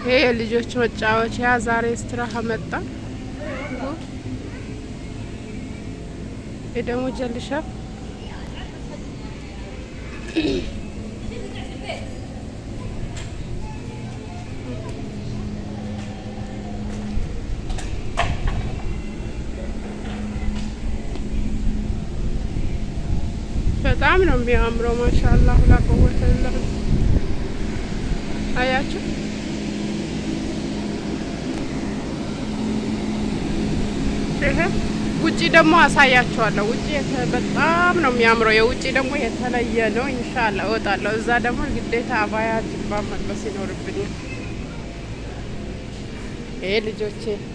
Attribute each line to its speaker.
Speaker 1: ይሄ የልጆች መጫወቻ ዛሬ ስትራሃ መጣ። ይሄ ደግሞ ጀልሻ በጣም ነው የሚያምረው። ማሻአላህ ላ ቀወተ ላ አያችሁ። ይሄ ውጪ ደግሞ አሳያችኋለሁ። ውጪ በጣም ነው የሚያምረው። የውጪ ደግሞ የተለየ ነው። ኢንሻአላ እወጣለሁ። እዛ ደግሞ ግዴታ አባያ ጅባ መልበስ ይኖርብኛል። ይሄ ልጆቼ